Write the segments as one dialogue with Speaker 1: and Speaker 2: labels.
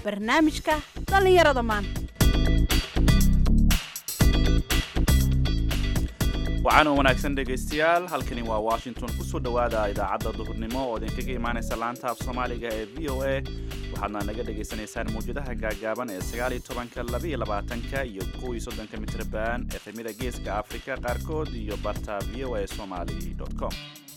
Speaker 1: barnaamijka dhallinyarada maanta
Speaker 2: waxaana wanaagsan dhegaystayaal halkani waa washington kusoo dhowaada idaacadda duhurnimo oo idinkaga imaanaysa laanta af soomaaliga ee v o a waxaadna naga dhagaysanaysaan mawjadaha gaagaaban ee sagaaliyo tobanka labaiyo labaatanka iyo kowiyo soddonka mitrban efemida geeska afrika qaarkood iyo barta v o a somali com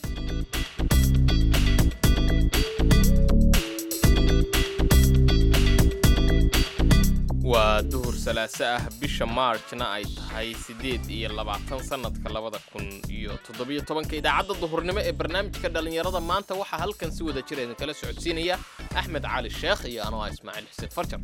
Speaker 3: waa duhur salaaso ah bisha maarjna ay tahay siddeed iyo labaatan sannadka labada kun iyo toddobiyo tobanka idaacadda duhurnimo ee barnaamijka dhallinyarada maanta waxaa halkan si wada jira idinkala socodsiinaya axmed cali sheekh iyo anoo ah ismaaciil xuseen farjar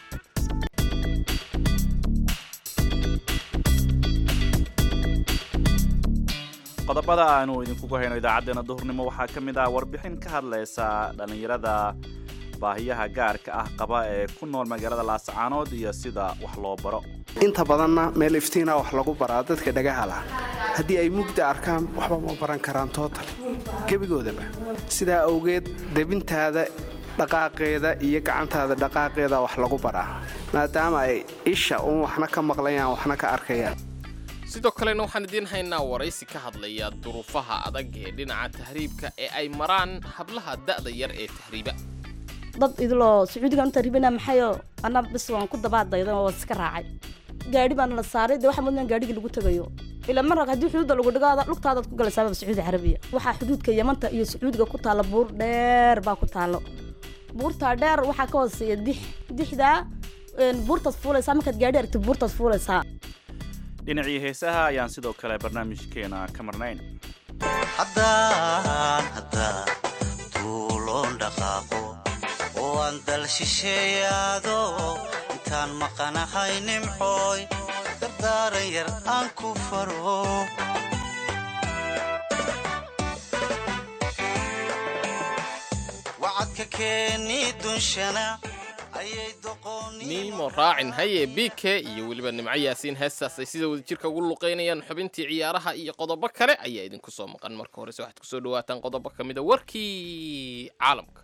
Speaker 2: qodobada aanu idinkugu hayno idaacaddeenna duhurnimo waxaa ka mid ah warbixin ka hadlaysa dhallinyarada baahiyaha gaarka ah qaba ee ku nool magaalada laascaanood iyo sida wax loo baro
Speaker 4: inta badanna meel iftiina wax lagu baraa dadka dhagaha lah haddii ay mugda arkaan waxba ma baran karaan tootal gebigoodaba sidaa awgeed debintaada dhaqaaqeeda iyo gacantaada dhaqaaqeeda wax lagu baraa maadaama ay isha uun waxna ka maqlayaan waxna ka arkayaan
Speaker 3: sidoo kalena waxaan idiin haynaa waraysi ka hadlaya duruufaha adag ee dhinaca tahriibka ee ay maraan hablaha da'da yar ee tahriiba
Speaker 5: dad idiloo sacuudigaan u taribana maxayo ana bis waan ku dabaadayda oo iska raacay gaadhi baana la saaray dee waxaa mudnaan gaadhigii lagu tagayo ilaa mar haddii xuduudda lagu dhigaada lugtaadaad ku galaysaaba sacuudi carabiya waxaa xuduudka yamanta iyo sacuudiga ku taalla buur dheer baa ku taallo buurtaa dheer waxaa ka hooseeya dix dixdaa buurtaad fuulaysaa markaad gaadhi aragtid buurtaad fuulaysaa
Speaker 2: dhinacii heesaha ayaan sidoo kale barnaamijkeena ka marnayn
Speaker 6: haddaan haddaan tuuloon dhaqaaqo oo aan dal shisheeyaado intaan maqanahay nimcooy dardaaran yar aan ku faro wacadka keeni dunshana ayay doqooni
Speaker 3: niimo raacin haye bike iyo weliba nimco yaasiin heestaas ay sida wadajirka ugu luqaynayaan xubintii ciyaaraha iyo qodobo kale ayaa idinku soo maqan marka horese waxaad kusoo dhawaataan qodobo ka mida warkii caalamka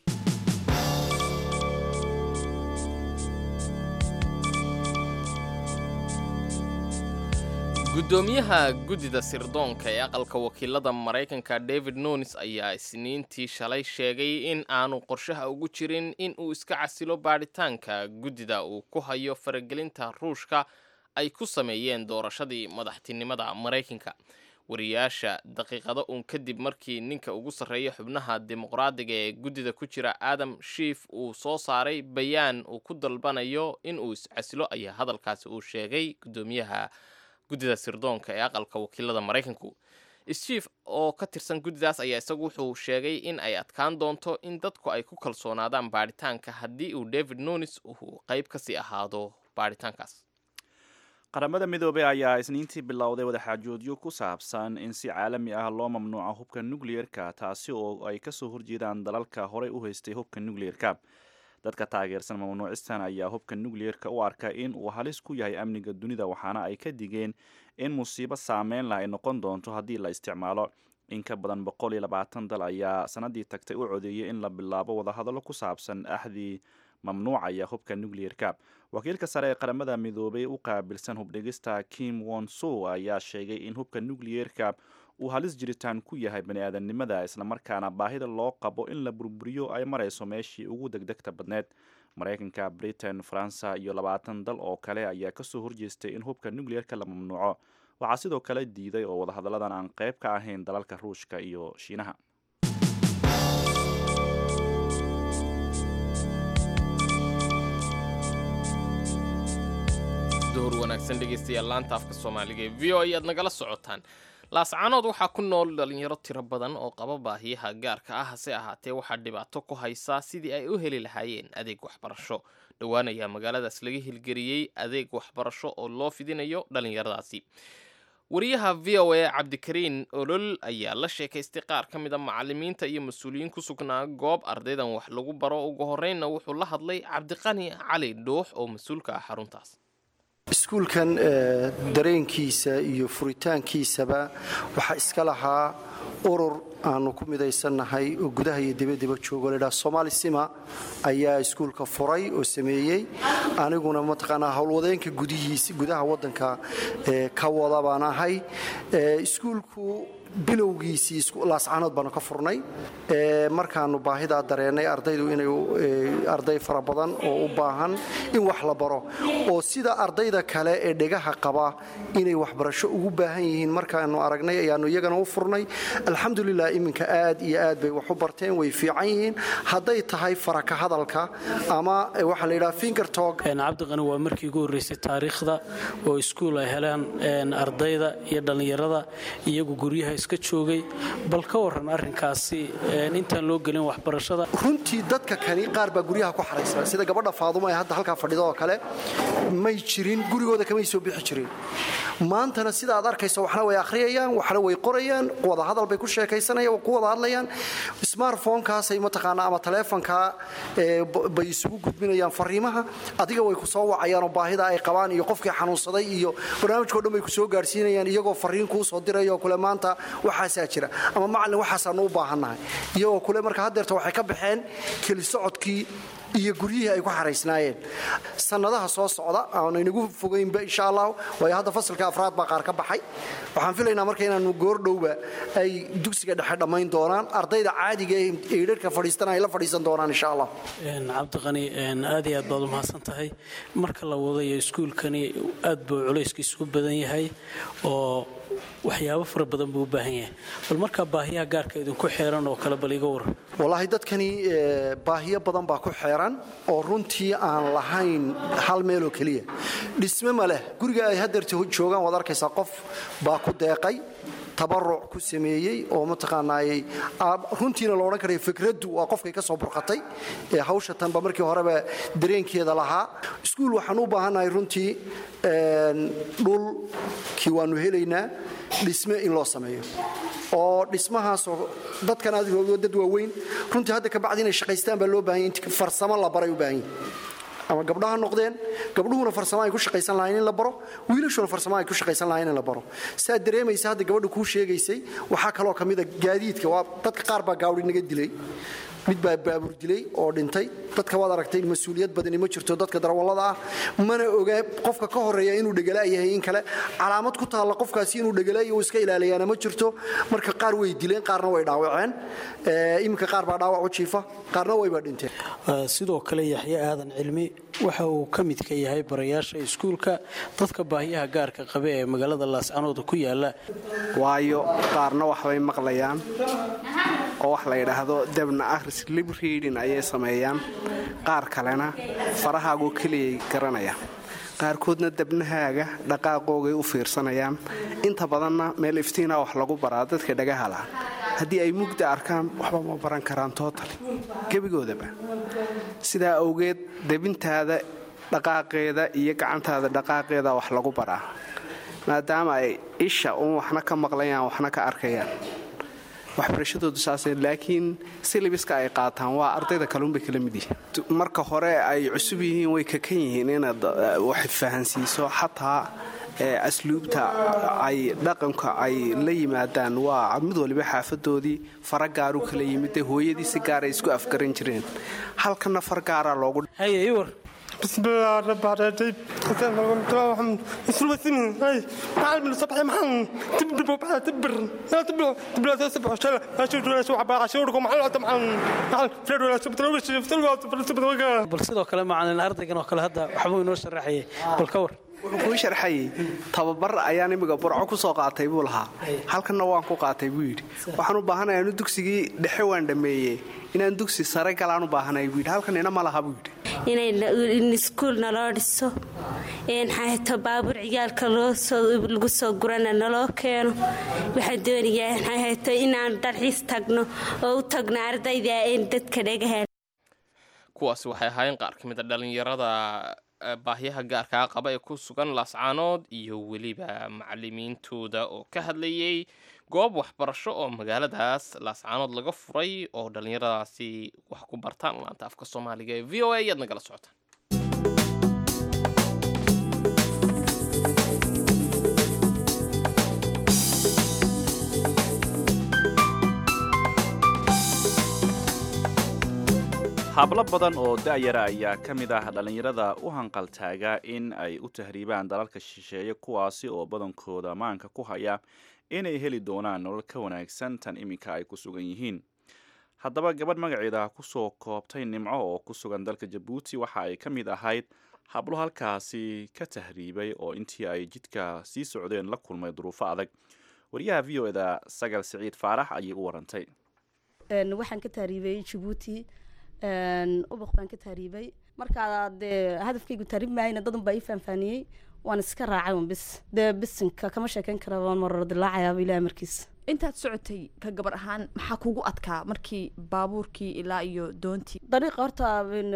Speaker 3: guddoomiyaha guddida sirdoonka ee aqalka wakiilada maraykanka david nunis ayaa isniintii shalay sheegay in aanu qorshaha ugu jirin in uu iska casilo baadhitaanka guddida uu ku hayo faragelinta ruushka ay ku sameeyeen doorashadii madaxtinimada maraykanka wariyaasha daqiiqado uun kadib markii ninka ugu sarreeya xubnaha dimuqraadiga ee guddida ku jira adam shiif uu soo saaray bayaan uu ku dalbanayo in uu iscasilo ayaa hadalkaasi uu sheegay guddoomiyaha guddida sirdoonka ee aqalka wakiilada maraykanku schief oo ka tirsan guddidaas ayaa isagu wuxuu sheegay in ay adkaan doonto in dadku ay ku kalsoonaadaan baadhitaanka haddii uu david nunis uu qayb kasii ahaado baadhitaankaas
Speaker 2: qaramada midoobey ayaa isniintii bilowday wadaxaajoodyo ku saabsan in si caalami ah loo mamnuuco hubka nucleer-ka taasi oo ay kasoo horjeedaan dalalka horey u haystay hubka nucleer-ka dadka taageersan mamnuucistan ayaa hubka nucleer-ka u arka in uu halis ku yahay amniga dunida waxaana ay ka digeen in musiibo saameyn lah ay noqon doonto haddii la isticmaalo in ka badan boqol iyo labaatan dal ayaa sanadii tagtay u codeeyay in la bilaabo wadahadallo ku saabsan axdii mamnuucaya hubka nucleer-ka wakiilka sare ee qaramada midoobay u qaabilsan hubdhigista kim wonso ayaa sheegay in hubka nucleer-ka uu halis jiritaan ku yahay bani-aadamnimada islamarkaana baahida loo qabo in la burburiyo ay marayso meeshii ugu degdegta badneed maraykanka britain faransa iyo labaatan dal oo kale ayaa kasoo horjeestay in hubka nucleer-ka la mamnuuco waxaa sidoo kale diiday oo wadahadalladan aan qayb ka ahayn dalalka ruushka iyo shiinaha
Speaker 3: duhur wanaagsan dhegaystayaal laanta afka soomaaliga ee v o ayaad nagala socotaan laascaanood waxaa ku nool dhalinyaro tiro badan oo qaba baahiyaha gaarka ah hase ahaatee waxaa dhibaato ku haysaa sidii ay u heli lahaayeen adeeg waxbarasho dhowaan ayaa magaaladaas laga hilgeliyey adeeg waxbarasho oo loo fidinayo dhalinyaradaasi wariyaha v o a cabdikariin olol ayaa la sheekaystay qaar ka mid a macalimiinta iyo mas-uuliyiin ku sugnaa goob ardaydan wax lagu baro ugu horreynna wuxuu la hadlay cabdiqani cali dhuux oo mas-uulka ah xaruntaas
Speaker 7: iskuulkan dareenkiisa iyo furitaankiisaba waxaa iska lahaa urur aanu ku midaysannahay oo gudaha iyo dibadiba joogo ladhaa somaali sima ayaa iskuulka furay oo sameeyey aniguna mataqaanaa howlwadeenka gudihiisa gudaha waddanka ka wada baan ahay iskuulku bilowgiisii laascanood baanu ka furnay markaanu baahidaa dareennay ardaydu inay arday fara badan oo u baahan in wax la baro oo sida ardayda kale ee dhegaha qaba inay waxbarasho ugu baahan yihiin markaanu aragnay ayaanu iyagana u furnay alxamdulilah iminka aad iyo aad bay wax u barteen way fiican yihiin hadday tahay faraka hadalka ama waxaa la yidhaha fingertog
Speaker 8: cabdiqani waa markii ugu horreysay taariikhda oo iskuul ay heleen ardayda iyo dhallinyarada iyagu guryaha iska joogay bal ka waran arrinkaasi intaan loo gelin waxbarashada
Speaker 7: runtii dadka kani qaar baa guryaha ku xaraysa sida gabadha faadumo ee hadda halkaa fadhida oo kale may jirin gurigooda kamay soo bixi jirin maantana sida aad arkayso waxna way akhriyayaan waxna way qorayaan wada hadal bay ku sheekaysanayaan ku wada hadlayaan smartphonekaasay mataqaanaa ama taleefonkaa bay isugu gudbinayaan fariimaha adiga way ku soo wacayaan oo baahida ay qabaan iyo qofkii xanuunsaday iyo barnaamijkao dhan bay ku soo gaarsiinayaan iyagoo fariin kuu soo diraya oo kule maanta waxaasaa jira ama macallin waxaasaanu u baahannahay iyagoo kule marka haddeerta waxay ka baxeen keli socodkii iyo guryihii ay ku xaraysnaayeen sannadaha soo socda aanu inagu fogaynba insha allah waayo hadda fasalka afraad baa qaar ka baxay waxaan filaynaa marka inaanu goordhowba ay dugsiga dhexe dhammayn doonaan ardayda caadiga ee eedharka fadhiistana ay la fadhiisan doonaan insha allah
Speaker 8: cabdiqani aad iyo aad baad u mahadsan tahay marka la wadayo iskuulkani aad buu culayskiisu u badan yahay oo waxyaabo fara badan buu u baahan yahay bal markaa baahiyaha gaarka idinku xeeran oo kale bal iga waran
Speaker 7: wallaahi dadkani baahiyo badan baa ku xeeran oo runtii aan lahayn hal meeloo keliya dhisme ma leh guriga ay hadeerta joogaan waad arkaysaa qof baa ku deeqay tabaruc ku sameeyey oo mataqaanaayey runtiina lo odhan karaya fikraddu waa qofkay ka soo burqatay ee hawsha tanba markii horeba dareenkeeda lahaa iskuul waxaan u baahannahay runtii dhulkii waannu helaynaa dhisme in loo sameeyo oo dhismahaasoo dadkan aad dad waaweyn runtii hadda kabacdi inay shaqaystaan baa loo baahanya int farsamo la baray u baahan yahi ama gabdhaha noqdeen gabdhuhuna farsamo ay ku shaqaysan lahayn in la baro wiilashuna farsamo ay ku shaqaysan lahayn in la baro saa dareemaysa hadda gabadha kuu sheegaysay waxaa kaloo ka mida gaadiidka waa dadka qaar baa gaawri naga dilay mid baa baabuur dilay oo dhintay dadka waad aragtay mas-uuliyad badani ma jirto dadka darawallada ah mana oga qofka ka horeeya inuu dhegala yahay in kale calaamad ku taalla qofkaasi inuu dhegalayo iska ilaaliyaana ma jirto marka qaar way dileen qaarna way dhaawaceen iminka qaar baa dhaawac u jiifa qaarna wayba dhinteen
Speaker 8: sidoo kale yaxye aadan cilmi waxa uu ka midka yahay barayaasha iskuulka dadka baahiyaha gaarka qabe ee magaalada laascanooda ku yaala
Speaker 4: waayo qaarna waxbay maqlayaan oo wax la yidhaahdo debna ahris lib reading ayay sameeyaan qaar kalena farahaagoo keliyay garanayaan qaarkoodna debnahaaga dhaqaaqoogay u fiirsanayaan inta badanna meel iftiina wax lagu baraa dadka dhagahala haddii ay mugda arkaan waxba ma baran karaan tootali gebigoodaba sidaa awgeed debintaada dhaqaaqeeda iyo gacantaada dhaqaaqeeda wax lagu baraa maadaama ay isha uun waxna ka maqlayaan waxna ka arkayaan waxbarashadoodu saasee laakiin silibiska ay qaataan waa ardayda kalunbay kala mid yihiin marka hore ay cusub yihiin way kakan yihiin inaad wax fahansiiso xataa asluubta ay dhaqanka ay la yimaadaan waa mid waliba xaafadoodii fara gaaru kala yimid hooyadii si gaaray isku afgaran jireen halkana far gaaraa loogu
Speaker 9: بسم الله الرحمن الرحيم حسين محمد اسلوب سنين هاي معلم الصبح محمد تبر بقى تبر لا تبر تبر لا تسبح شلا اشوف ولا شو عبا عشوركم على طبعا تعال فرد ولا سبت ولا سبت ولا سبت ولا
Speaker 8: bal sidoo kale macalin ardaygan oo kale hadda waxbuu inoo sharaxayay bal ka war
Speaker 4: wuxuu kuu sharxayay tababar ayaan imiga burco ku soo qaatay buu lahaa halkanna waan ku qaatay buu yidhi waxaan u baahanayaa inu dugsigii dhexe waan dhammeeyey inaan dugsi sare galaan u baahanaya buu yidhi halkan ina ma laha buu yidhi
Speaker 10: in iskuul naloo dhiso xato baabuur ciyaalka lagu soo gurana naloo keeno waxaan doonayaa xato inaan dalxiis tagno oo u tagno ardayda dadka dhagaha
Speaker 3: kuwaasi waxay ahaayeen qaar ka mid a dhallinyarada baahyaha gaarkaa qaba ee ku sugan laascaanood iyo weliba macalimiintooda oo ka hadlayay goob waxbarasho oo magaaladaas laascaanood laga furay oo dhallinyaradaasi wax ku bartaan laanta afka soomaaliga ee v o a ayaad nagala socotaan
Speaker 2: hablo badan oo da'yara ayaa ka mid ah dhallinyarada u hanqaltaaga in ay u tahriibaan dalalka shisheeye kuwaasi oo badankooda maanka ku haya inay heli doonaan nolol ka wanaagsan tan iminka ay ku sugan yihiin haddaba gabadh magaceeda kusoo koobtay nimco oo ku sugan dalka jabuuti waxa ay ka mid ahayd hablo halkaasi ka tahriibay oo intii ay jidka sii socdeen la kulmay duruufo adag wariyaha v o eda sagal siciid faarax ayay u warantay
Speaker 5: waxaan ka tahriibay jabuuti ubuq baan ka tahriibay markaa dee hadafkaygu tahriib maayna dadan baa ii faanfaaniyey waan iska raacay un bis dee bisinka kama sheekeyn kara waan marar dilaacayaaba ilaah markiis
Speaker 1: intaad socotay ka gabar ahaan maxaa kugu adkaa markii baabuurkii ilaa iyo doontii
Speaker 5: dariiqa horta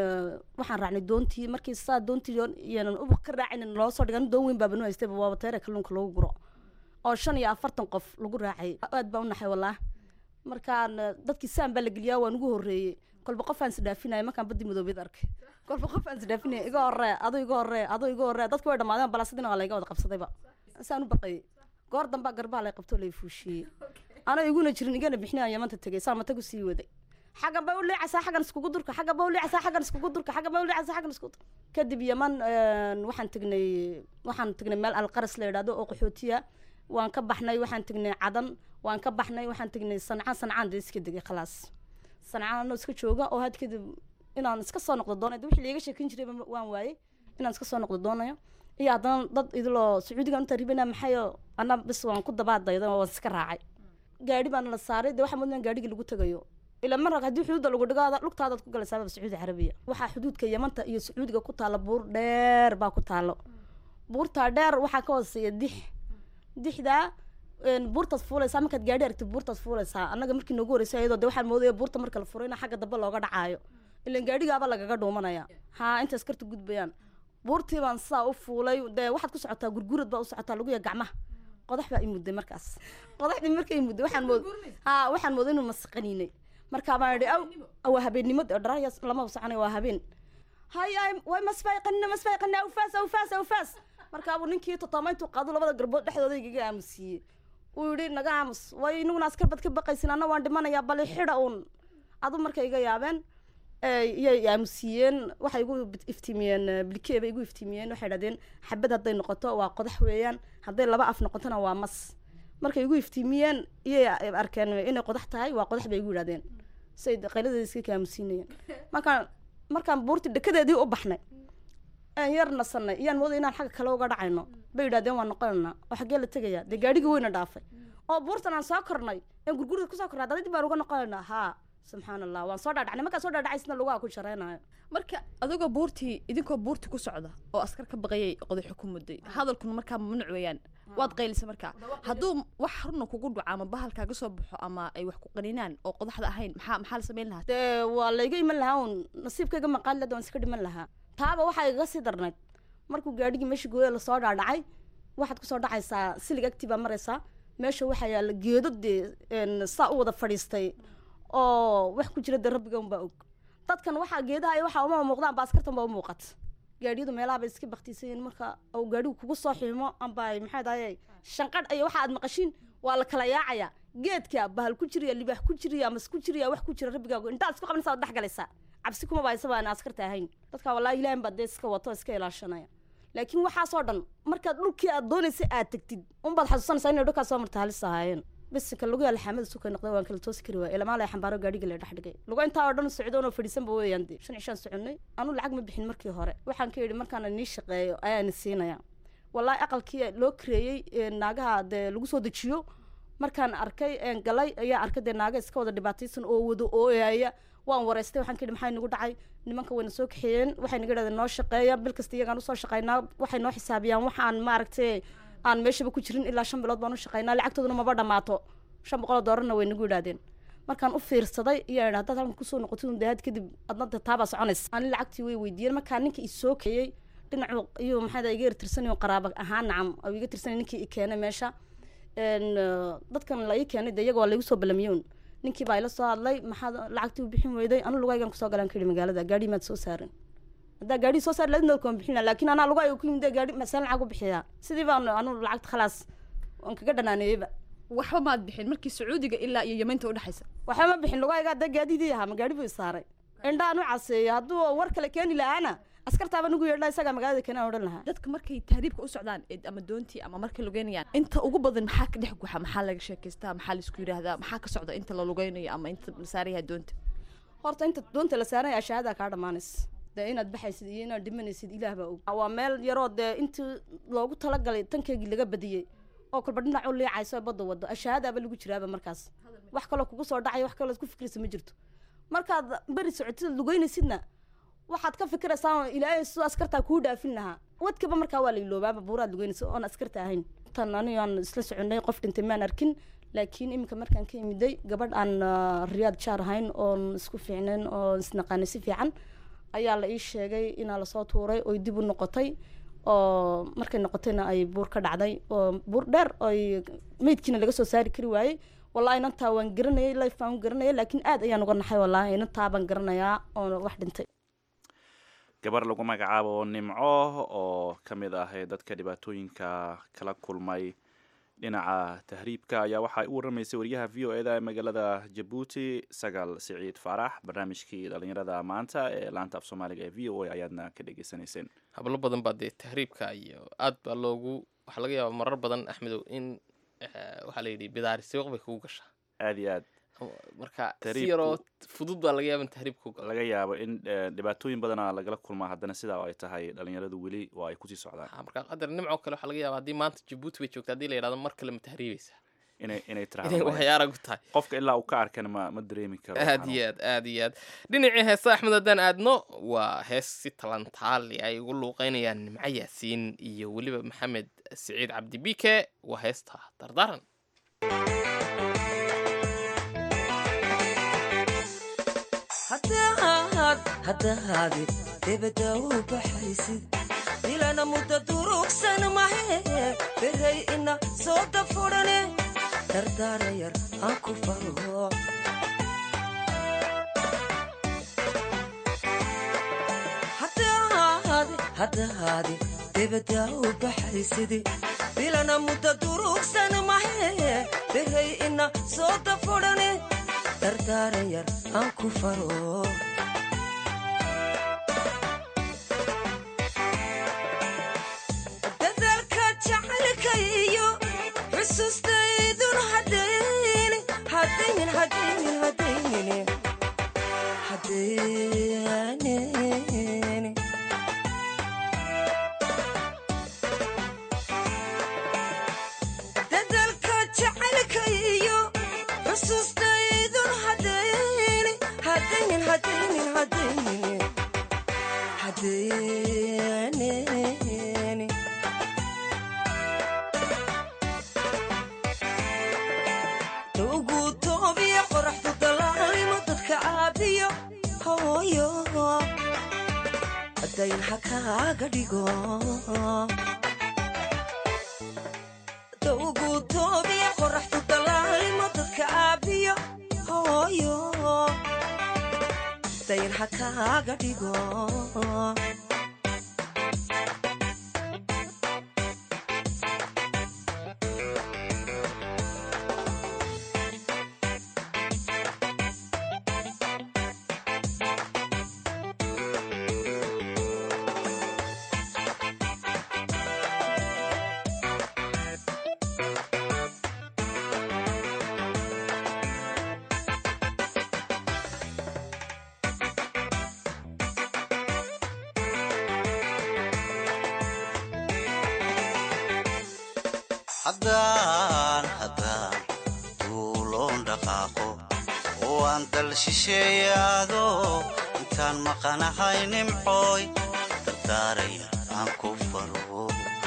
Speaker 5: waxaan raacnay doontii markii saa doontii iyanan ubuq ka raacayna loo soo dhigan doon weyn baabanu haystayba waaba teere kalluunka lagu guro oo shan iyo afartan qof lagu raacay aad baa u naxay wallaah markaan dadkii saan baa la geliyaa waan ugu horreeyey kolba qof aan isdhaafinaya markaan badii madoobeed arkay kolba qof aan isdhaafinaya iga horree ado iga horree ado iga horree dadki way dhamaadeen balaasadina waa layga wada qabsadayba saan u baqayay goor dambaa garbaha lay qabtoo lay fuushiyey ana iguna jirin igana bixinaya yamanta tegay saan matagu sii waday xaggan bay u leecaysaa xaggan iskugu durka xaggan bay u leecaysaa xaggan iskugu durka xaggan bay u leecaysaa xaggan iskugu durka kadib yaman waxaan tegnay waxaan tegnay meel alqaras la yidhaahdo oo qaxootiya waan ka baxnay waxaan tegnay cadan waan ka baxnay waxaan tegnay sancaan sancaan dee iska degay khalaas sancaan anoo iska jooga oo had kadib inaan iska soo noqdo doonayo wixii liiga sheekin jiray waan waayey inaan iska soo noqdo doonayo iyo haddana dad idiloo sacuudigan u taribana maxayo ana bis waan ku dabaadayda waan iska raacay gaadhi baana la saaray dee waxaa mudnaan gaadhigii lagu tagayo ilaa mar haddii xuduudda lagu dhigo lugtaadaad ku galaysaaba sacuudi carabiya waxaa xuduudka yamanta iyo sacuudiga ku taalla buur dheer baa ku taalo buurtaa dheer waxaa ka hooseeya dix dixdaa buurtaad fuulaysaa markaad gaadhi aragtid buurtaad fuulaysaa annaga markii noogu horreysay iyadoo de waxaan moodaya buurta marka la furo in xagga dambe looga dhacaayo ilan gaadhigaaba lagaga dhuumanaya haa inta askarta gudbayaan buurtii baan sidaa u fuulay dee waxaad ku socotaa gurgurad baa u socotaa laguya gacmaha qodax baa i mudday markaas qodaxdii marka i mudday waxaan mood haa waxaan mooday inuu masaqaniinay markaa baan idhi aw waa habeennimo dee dharaya lama soconay waa habeen haya way masfayqanina masfayqanina awfaas awfaas awfaas markaabuu ninkii totomayntuu qaadu labada garbood dhexdooda igaga aamusiiyey uu yidhi naga aamus way inaguna askar bad ka baqaysin anna waan dhimanayaa bali xidha uun adu markay iga yaabeen iyay aamusiiyeen waxay igu iftiimiyeen blikee bay igu iftiimiyeen waxay idhahdeen xabad hadday noqoto waa qodax weeyaan hadday laba af noqotona waa mas markay igu iftiimiyeen iyay arkeen inay qodax tahay waa qodax bay igu yidhahdeen say qayladeeda iska ka aamusiinayeen markaan markaan buurtii dhekadeedii u baxnay aan yar nasanay iyaan mooday inaan xagga kale uga dhacayno bay yidhahdeen waan noqonaynaa oo xaggee la tegayaa dee gaadhigii weyna dhaafay oo buurtan aan soo kornay aan gurgurida kusoo kornay haddana dib baan uga noqonaynaa haa subxaan allah waan soo dhaadhacnay markaan soo dhaadhacaysna lugaha ku jaraynayo
Speaker 1: marka adigoo buurtii idinkoo buurtii ku socda oo askar ka baqayay qodaxo ku mudday hadalkuna markaa mamnuuc weeyaan waad qaylisa markaa hadduu wax runa kugu dhaco ama bahalkaaga soo baxo ama ay wax ku qaninaan oo qodaxda ahayn maxaa maxaa la samayn lahaa
Speaker 5: dee waa layga iman lahaa uun nasiibkayga maqaali lada waan iska dhiman lahaa taaba waxaa igaga sii darnayd markuu gaadhigii meesha gooya lasoo dhaadhacay waxaad kusoo dhacaysaa silig agtii baa maraysaa meesha waxaa yaalla geedo dee saa u wada fadhiistay oo wax ku jira dee rabbiga unbaa og dadkan waxaa geedaha iyo waxaa uma muuqdaan ba askartan baa u muuqata gaadhiyadu meelaha bay iska baktiisan yihiin marka uu gaadhigu kugu soo xiimo amba ay maxay dahay shanqadh iyo waxa aad maqashiin waa la kala yaacaya geedka bahal ku jiriya libaax ku jiriya mas ku jiriya wax ku jira rabbigaagu intaad isku qabanaysaa waad dhex galaysaa cabsi kuma baaysa baan askarta ahayn dadka wallahi ilaahin baa dee iska wato iska ilaashanaya laakiin waxaasoo dhan markaad dhulkii aad doonaysa aad tegtid unbaad xasuusanaysaa inay dhulkaas soo marta halis ahaayeen bisinka lagu yaala xaamada sukay noqday waan kala toosi kari waay ilamaa lay xambaaro gaadhiga la dhex dhigay lugo intaa oo dhan socdoon oo fadhiisanba weeyaan dee shan cishaan soconnay anu lacag ma bixin markii hore waxaan ka yidhi markaana nii shaqeeyo ayaana siinaya wallaahi aqalkii loo kareeyey naagaha dee lagu soo dejiyo markaan arkay een galay ayaa arkay dee naaga iska wada dhibaataysan oo wada ooyaya waan wareystay waxaan ka yidhi maxaa nagu dhacay nimanka wayna soo kaxeeyeen waxay naga yidhahdeen noo shaqeeya bil kasta iyagaan usoo shaqaynaa waxay noo xisaabiyaan waxaan maaragtay aan meeshaba ku jirin ilaa shan bilood baan u shaqaynaa lacagtooduna maba dhammaato shan boqol oo doolarna way nagu yidhahdeen markaan u fiirsaday iyaa idha haddaad halkan kusoo noqotid un dahaad kadib adna de taabaa soconaysa ani lacagtii way weydiiyeen markaa ninka i soo keeyey dhinacu iyuu maxaa iga tirsanay qaraaba ahaan nacam oo iga tirsanay ninkii i keenay meesha dadkan la ii keenay de iyaga waa laigu soo balamiyoon ninkii baa ila soo hadlay maxaad lacagtii u bixin weyday anu lugaygan kusoo galaan ka yidhi magaalada gaadhi maad soo saarin haddaa gaadhi soo saar ladinood kuma bixina laakiin anaa lugayga ku yimid gaadhi masaan lacag u bixiyaa sidii baan anu lacagta khalaas waan kaga dhanaaneeyeyba
Speaker 1: waxba maad bixin markii sacuudiga ilaa iyo yemeynta udhexaysa
Speaker 5: waxba ma bixin lugayga hadda gaadidii ahaa ma gaadhi buu i saaray indhaan u caseeyo hadduu war kale keeni lahaana askartaaba nugu yeedha isagaa magaalada keenaan odhan lahaa
Speaker 1: dadka markay tahriibka u socdaan ee ama doontii ama markay lugeynayaan inta ugu badan maxaa ka dhex guxa maxaa laga sheekaystaa maxaa laisku yidhaahdaa maxaa ka socda inta la lugeynayo ama inta la saarayaha doonta
Speaker 5: horta inta doonta la saaranya ashaadaa kaa dhammaanaysa dee inaad baxaysid iyo inaad dhimanaysid ilaah baa og waa meel yaroo dee intii loogu talagalay tankeygii laga badiyey oo kolba dhinac u liicayso badda wado ashaadaaba lagu jiraaba markaas wax kaloo kugu soo dhacaya wax kaloo ku fikraysa ma jirto markaad beri socotid lugeynaysidna waxaad ka fikiraysaa ilaahay sidoo askartaa kuu dhaafin lahaa wadkaba markaa waa la iloobaaba buuraad lugeynaysa oon askarta ahayn tan anigo aan isla soconay qof dhintay maan arkin laakiin iminka markaan ka imiday gabadh aan ah, riyaad jaar ahayn oon isku fiicnayn oo isnaqaanay si fiican ayaa la ii sheegay inaa lasoo tuuray oy dib u noqotay oo markay noqotayna ay buur ka dhacday oo buur dheer oy meydkiina laga soo saari kari waayey wallahi inantaa waan garanayay life baan u garanayay laakiin aad ayaan uga naxay wallahi inantaa baan garanayaa oo wax dhintay
Speaker 2: gabar lagu magacaabo nimco oo ka mid ah dadka dhibaatooyinka kala kulmay dhinaca tahriibka ayaa waxaa u waramaysay wariyaha v o eda ee magaalada jabuuti sagaal siciid faarax barnaamijkii dhalinyarada maanta ee laanta af soomaaliga ee v o a ayaadna ka dhegeysaneyseen
Speaker 3: hablo badan baa dee tahriibka iyo aad baa loogu waxaa laga yaabaa marar badan axmedow in eh, waxaa la yidhi bidaari siwaq bay kugu gashaa
Speaker 2: aada iyo aad
Speaker 3: marka si
Speaker 2: Tahriibku-
Speaker 3: yaroo fudud baa laga yaaba in tahriibka ku galo
Speaker 2: laga yaabo in eh, dhibaatooyin badana lagala kulmaa haddana sidaa ay tahay dhalinyaradu weli waa ay kusii socdaan
Speaker 3: Ha, marka qadar nimco kale waxaa laga yaaba haddii maanta jabuuti bay joogta haddii la yidhahdo mar kale ma tahriibaysaa
Speaker 2: inay inay
Speaker 3: inay
Speaker 2: tiraahdo
Speaker 3: waxyaara ku tahay
Speaker 2: qofka ilaa uu ka arkana ma ma dareemi karo
Speaker 3: aad iyo aad aad iyo aad dhinacii heesa axmed haddaan aadno waa hees si talantaali ay ugu luuqeynayaan nimco yaasiin iyo weliba maxamed siciid cabdi bike waa heesta dardaaran
Speaker 11: haddahaadi debada u baxaysid ilana mudda durugsan mahe beray ina soo dafurane dardaara yar aan ku faro haddahaadi debada u baxaysid ilana mudda durugsan mahe beray ina soo dafurane dardaara yar aan ku faro dadaalka jacaylka iyo xusuustaydun hadayni hadaynin hadaynin hadaynin hadaynin dadaalka jacaylka iyo xusuustaydun hadayni hadaynin hadaynin hadaynin hadaynin ugu toobiya qoraxdu dalaalimo dadka caabiyo hooyo dayn ha kaaga dhigo ugu toobiya qoraxdu dalaalimo dadka caabiyo hooyo dayn ha kaaga dhigo
Speaker 6: haddaan haddaan duuloon dhaqaaqo oo aan dal shisheeyaado intaan maqanahay nimcooy dardaaraya aan ku faro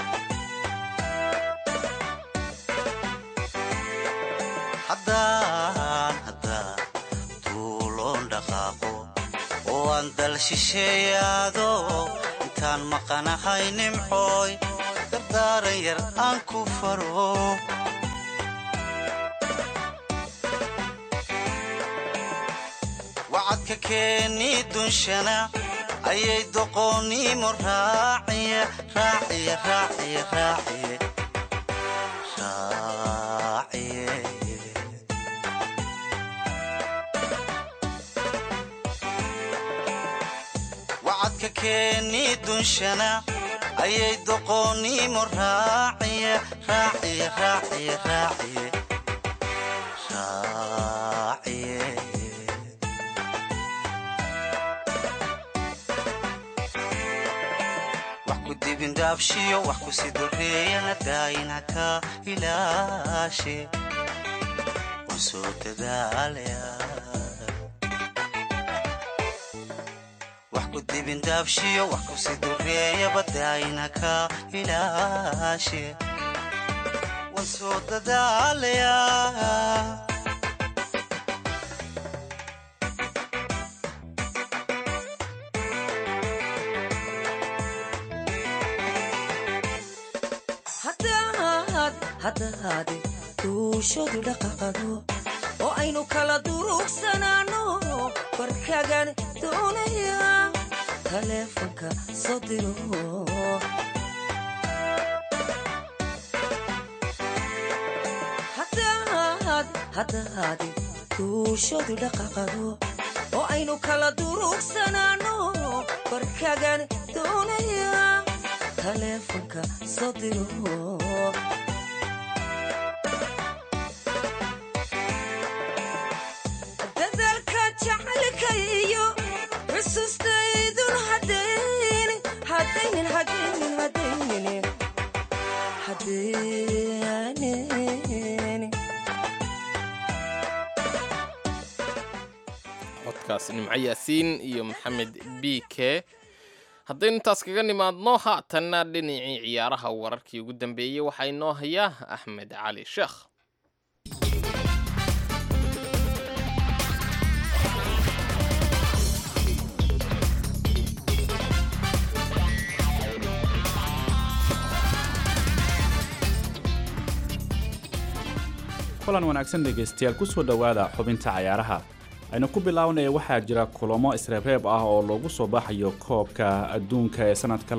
Speaker 6: haddaan haddaan duuloon dhaqaaqo oo aan dal shisheeyaado intaan maqanahay nimcooy dardaaran yar aan ku faro wacadka keeni dunshana ayay doqoonnimo raaciye raaciye raaciye raaciye raaciye dalkeennii dunshana ayay doqoonnimo raaciye raaciye raaciye raaciye raaciye wax ku dibindaabshiyo wax ku sidoreeyana daayina ka ilaashe waan soo dadaalaya wax ku dibindaabshiyo wax ku sidoreeyaba daayina ka ilaashe waan soo dadaalaya
Speaker 11: haddaad haddaad duushadu dhaqaqado oo aynu kala durugsanaanno barkagan doonaya taleefanka soo diro haddaad haddaad duushadu dhaqaqado oo aynu kala durugsanaanno barkagan doonaya taleefanka soo diro dadaalka jacaylka iyo xusuustaydun hadaynin hadaynin hadaynin hadaynin hadaynin
Speaker 3: codkaas nimco yaasiin iyo maxamed b k haddaynu intaas kaga nimaadno haatanna dhinacii ciyaaraha wararkii ugu dambeeyey waxaa inoo hayaa axmed cali sheekh
Speaker 2: kulan wanaagsan dhegaystayaal kusoo dhowaada xubinta cayaaraha aynu ku bilownaya waxaa jira kulamo isreebreeb ah oo loogu soo baxayo koobka adduunka ee sanadka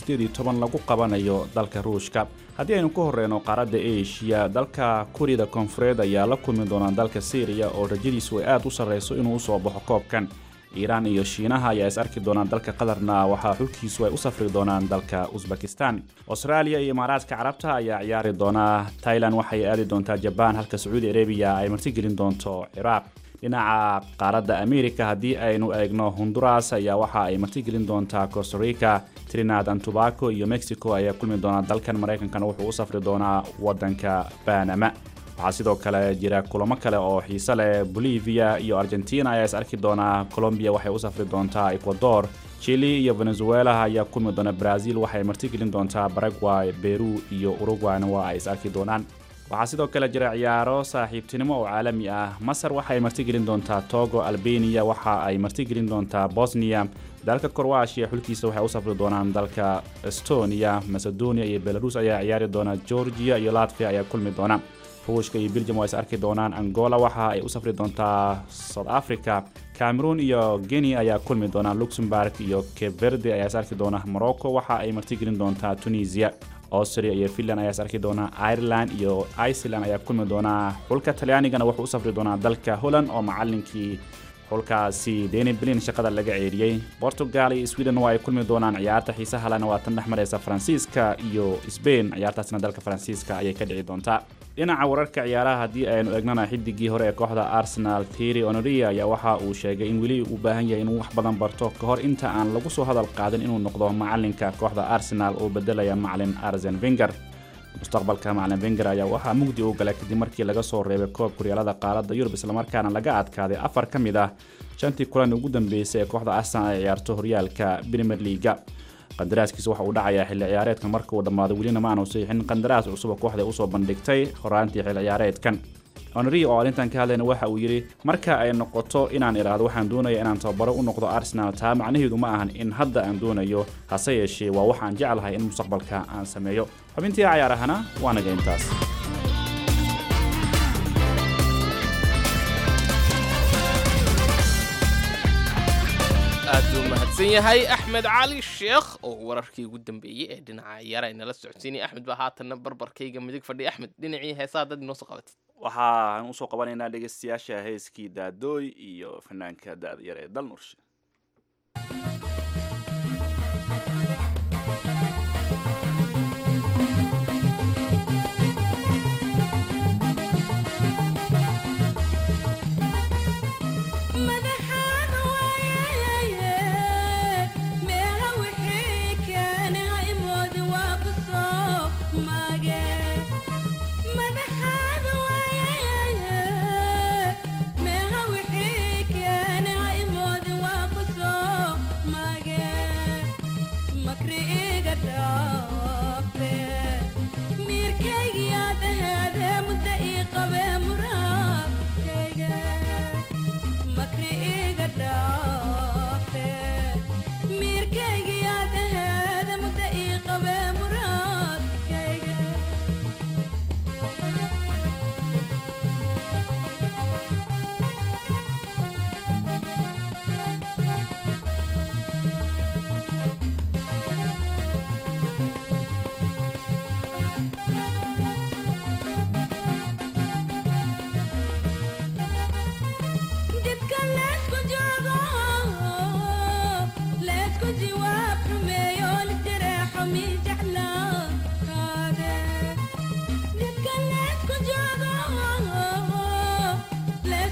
Speaker 2: lagu qabanayo dalka ruushka haddii aynu ku horeyno qaaradda eshiya dalka kurida koonfureed ayaa la kulmi doona dalka syriya oo rajadiisu ay aad u sarreyso inuu usoo baxo koobkan iiraan iyo shiinaha ayaa is arki doonaan dalka qatarna waxaa xulkiisu ay u safri doonaan dalka usbekistan austraaliya iyo imaaraadka carabta ayaa ciyaari doona tailan waxay aadi doontaa jabaan halka sacuudi arabiya ay martigelin doonto ciraaq dhinaca qaaradda america haddii aynu eegno honduras ayaa waxa ay martigelin doontaa costarica trinad and tobaco iyo mexico ayaa kulmi doonaa dalkan maraykankana wuxuu u safri doonaa wadanka banama waxaa sidoo kale jira kulamo kale oo xiise leh bolivia iyo argentina ayaa is arki doonaa colombia waxay u safri doontaa ecuador chile iyo venezuela ayaa kulmi doona brazil waxay martigelin doontaa paraguay peru iyo uruguayna waa ay is arki doonaan waxaa sidoo kale jira ciyaaro saaxiibtinimo oo caalami ah masar waxay martigelin doontaa togo albania waxa ay martigelin doontaa bosnia dalka korwashiya xulkiisa waxay u safri doonaan dalka estonia macedonia iyo belarus ayaa ciyaari doona georgia iyo latvia ayaa kulmi doona ruushka iyo belgium waa is arki doonaan angola waxa ay u safri doontaa south africa cameroon iyo guinea ayaa kulmi doonaa luxemburg iyo cape verde ayaa is arki doona morocco waxa ay martigelin doontaa tunisia austria iyo finland ayaa is arki doonaa ireland iyo iceland ayaa kulmi doonaa xulka talyaanigana wuxuu u safri doonaa dalka holland oo macalinkii xulkaasi deni blin shaqada laga ceeriyey portugal iyo sweden waa ay kulmi doonaan ciyaarta xiisaha lena waa tan dhex mareysa faransiiska iyo sbain ciyaartaasna dalka faransiiska ayay ka dhici doontaa dhinaca wararka ciyaaraha haddii aynu eegnana xidigii hore ee kooxda arsenal tiri onoria ayaa waxa uu sheegay in weli uu baahan yahay inuu wax badan barto ka hor inta aan lagu soo hadal qaadin inuu noqdo macalinka kooxda arsenal oo bedelaya macalin arsen venger mustaqbalka macalin venger ayaa waxaa mugdi u galay kadib markii laga soo reebay koob kuryaalada qaaradda yurub islamarkaana laga adkaaday afar ka mid ah shantii kulan ugu dambeysay ee kooxda arsenal ay ciyaarto horyaalka premier leaga qandaraaskiisa waxa uu dhacayaa xilli ciyaareedka marka uu dhammaado welina ma aanu siixin qandaraas cusub oo kooxda usoo bandhigtay horaantii xilli ciyaareedkan onri oo arrintan ka hadlayna waxa uu yidhi marka ay noqoto inaan idhaahdo waxaan doonaya inaan tababaro u noqdo arsenal taa macnaheedu ma ahan in hadda aan doonayo hase yeeshee waa waxaan jeclahay in mustaqbalka aan sameeyo xubintii cayaarahana waa naga intaas
Speaker 3: aad buu mahadsan yahay axmed cali sheekh oo wararkii ugu dambeeyey ee dhinaca ciyaara ay nala socodsiinaya axmed baa haatanna barbarkayga midig fadhiya axmed dhinacii heesaha dad inoo soo qabatid
Speaker 2: waxaan usoo qabanaynaa dhegeystayaasha heeskii daadooy iyo fanaanka da-da yar ee dal nurshe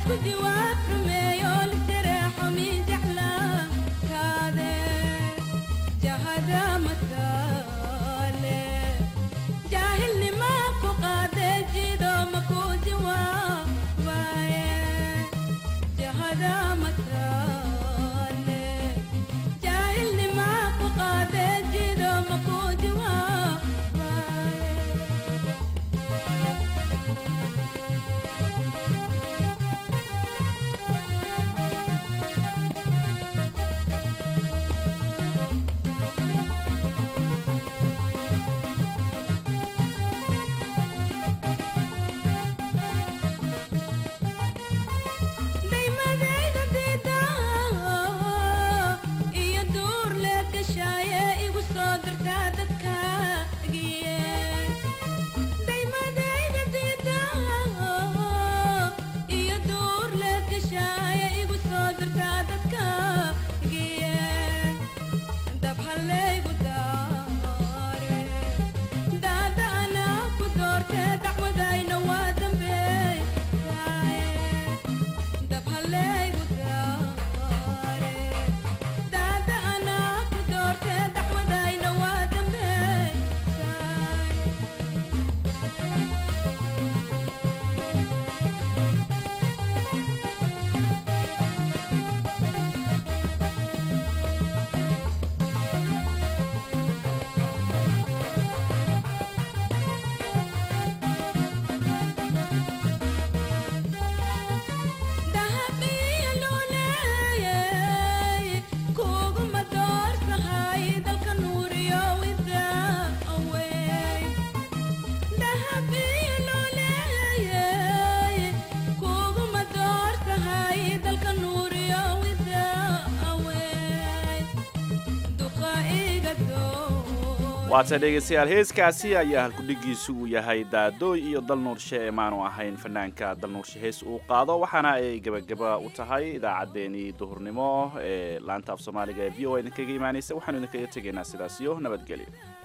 Speaker 2: waata dhegeystayaal heeskaasi ayaa halkudhigiisu uu yahay daadooy iyo dal nuurshe ee maanu ahayn fanaanka dal nuurshe hees uu qaado waxaana ay gebagaba u tahay idaacaddeenii duhurnimo ee laanta af soomaaliga ee v o a idinkaga imaanaysa waxaanu idinkaga tegaynaa sidaas iyo nabadgelyo